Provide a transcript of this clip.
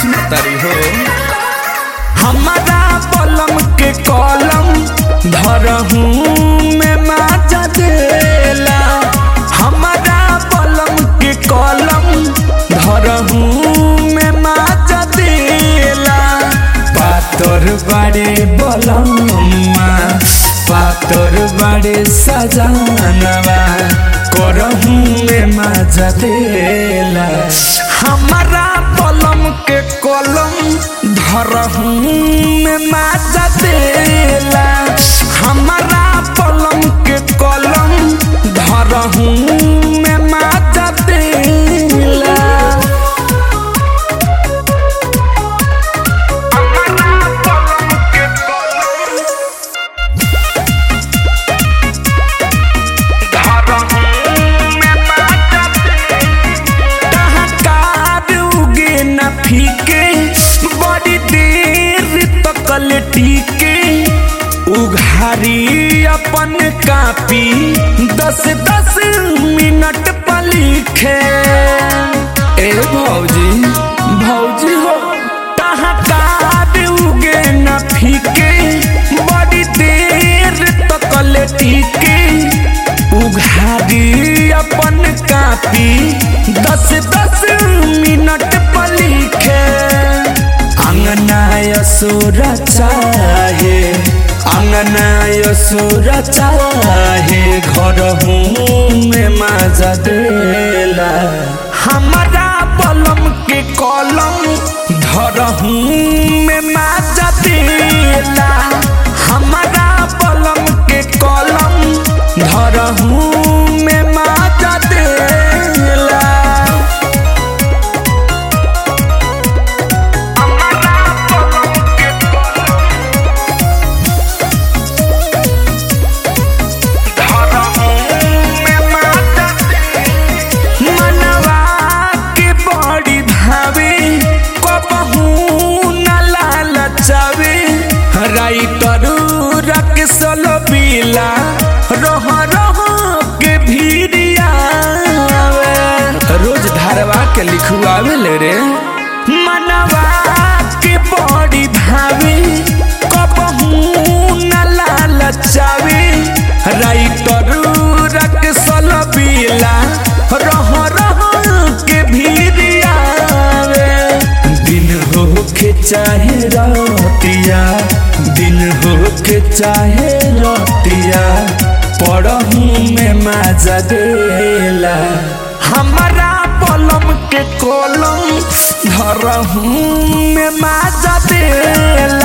सुनतरी हो हमारा पलम के कलम धरहू में माजा देला हमारा पलम के कलम धरहू में माजा देला पातर बाड़े बलम्मा पातर बाड़े सजानवा करहू में माजा देला हमारा पलम के कलम धरहू में माजा देला हमारा पलम के कलम धरहू में माजा देला फीके बड़ी देर तकल टीके उघारी अपन कापी दस दस मिनट पर लिखे ए भौजी भौजी हो टहकार उगे न फीके बड़ी देर तकल टीके उघारी अपन कापी दस दस मिनट पर लिखे अंगना यसुर चाहे अंगना यसुर चाहे घर में मजा देला हमारा पलम के कलम धरहू में मजा देला हमारा पलम के कलम धरहू में मजा देला मनवा के बड़ी भावे कबहू न लालचावे राइटर रख सलो बीला रह रह के भीड़िया रोज धारवा के लिखुआवे ले रे मनवा के बड़ी भावे कबहू न लालचावे राइटर रख सलो बीला रह रह के भीड़ियावे दिन हो के चाहे रतिया दिन हो के चाहे रतिया पढ़ू में मजा देला हमारा पलम के कलम धरहू में मजा देला